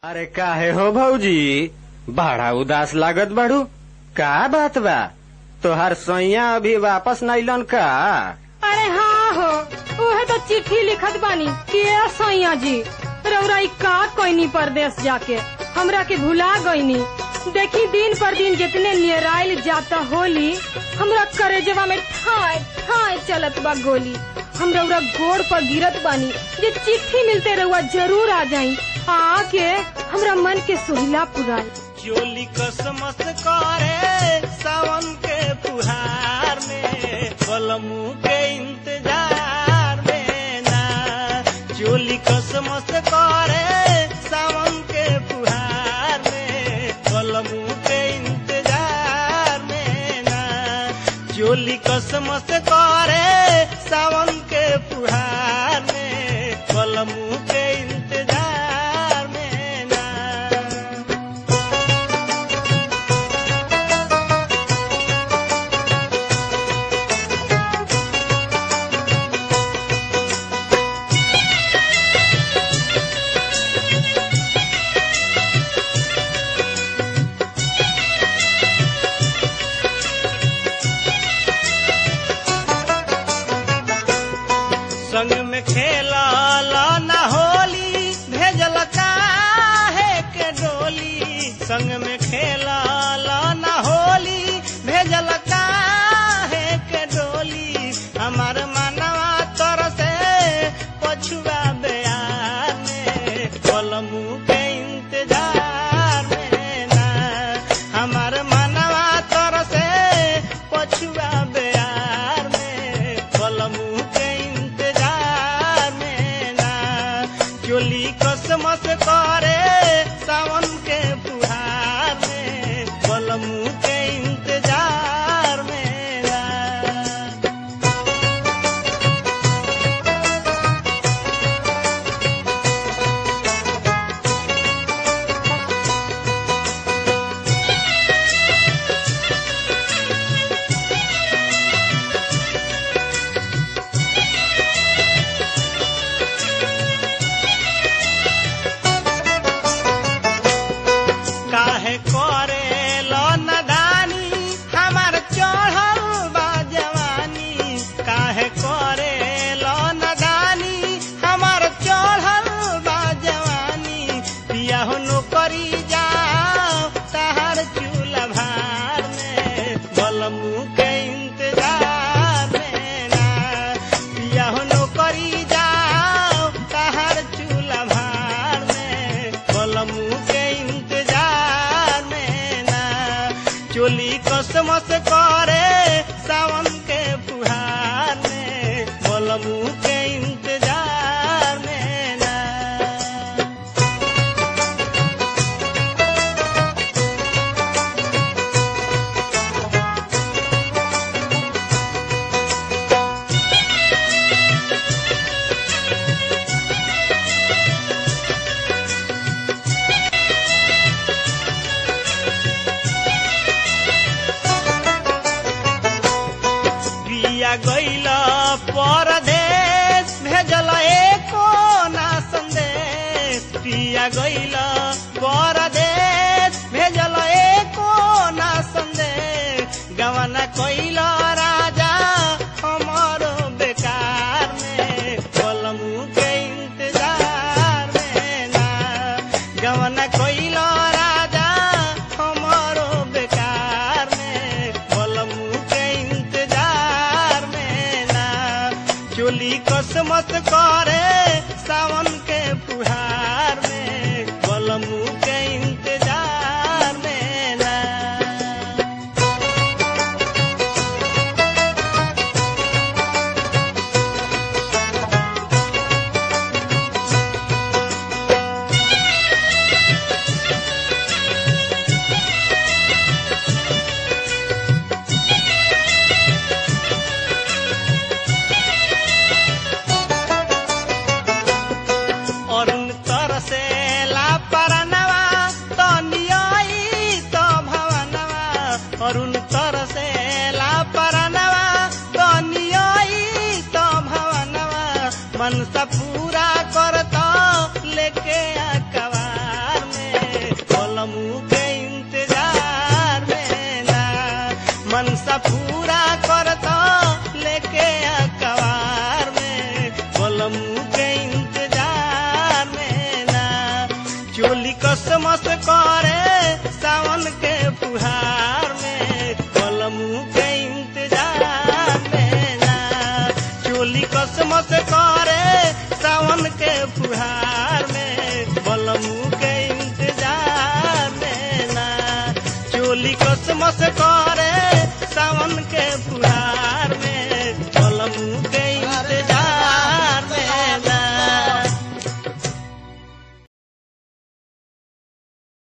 अरे काहे हो भौजी बड़ा उदास लागत बाड़ू का बात बा तोहार सैया अभी वापस नइलन का अरे हाँ हो उहे तो चिट्ठी लिखत बानी कि ए सैया जी रउरा इ का कोइनी परदेश जाके हमरा के भुला गईनी देखी दिन पर दिन जितने नियराइल जाता होली हमरा करेजवा में ठाय ठाय चलत बा गोली हम रउरा गोड़ पर गिरत बानी जे चिट्ठी मिलते रउआ जरूर आ जाई आके हमरा मन के सुहिला पुराई चोली कसमस करे सावन के फुहार में कलमू के इंतजार में ना चोली कसमस करे सावन के फुहार में कलमू के इंतजार में ना चोली कसमस करे सावन के फुहार में कलमू के इंतजार में ना संग में खेला ना होली भेजल काहे के डोली संग में खेला ना होली भेजल काहे के डोली हमार मनवा तर से पछुआ बेयार में कलमू के इंतजार में ना हमार मनवा तर से पछुआ बेयार में कलमू के इंतजार में ना चोली कसमस करे सावन के फुहार में कलमू के इंतजार में ना काहे करे लो नदानी हमार चढ़ल बा जवानी काहे करे लो नदानी हमार चढ़ल बा जवानी पिया हो नौकरी जाओ तहार चूल्हा भार में बलमू के इंतजार में ना पिया हो नौकरी जाओ तहार चूल्हा भार में बलमू के इंतजार में ना चोली कसमस करे सावन के फुहार में बलमू के इंतजार में ना पिया गईल परदेश भेजल एको ना संदेश पिया गईल परदेश भेजल एको ना संदेश गवना कईल राजा हमारो बेकार में कलमू के इंतजार में ना गवना कईल राजा हमारो बेकार में कलमू के इंतजार में ना चोली कसमत करे सावन के फुहार में कलमू के इंतजार में ना अरुण तरसे ला परनवा तो नियाई तो भवनवा अरुण तरसे ला परनवा तो नियाई तो भवनवा मनसा पूरा करता लेके आ कवार बलमू के इंतजार में ना चोली कसमस करे सावन के फुहार में बलमू के इंतजार में ना चोली कसमस करे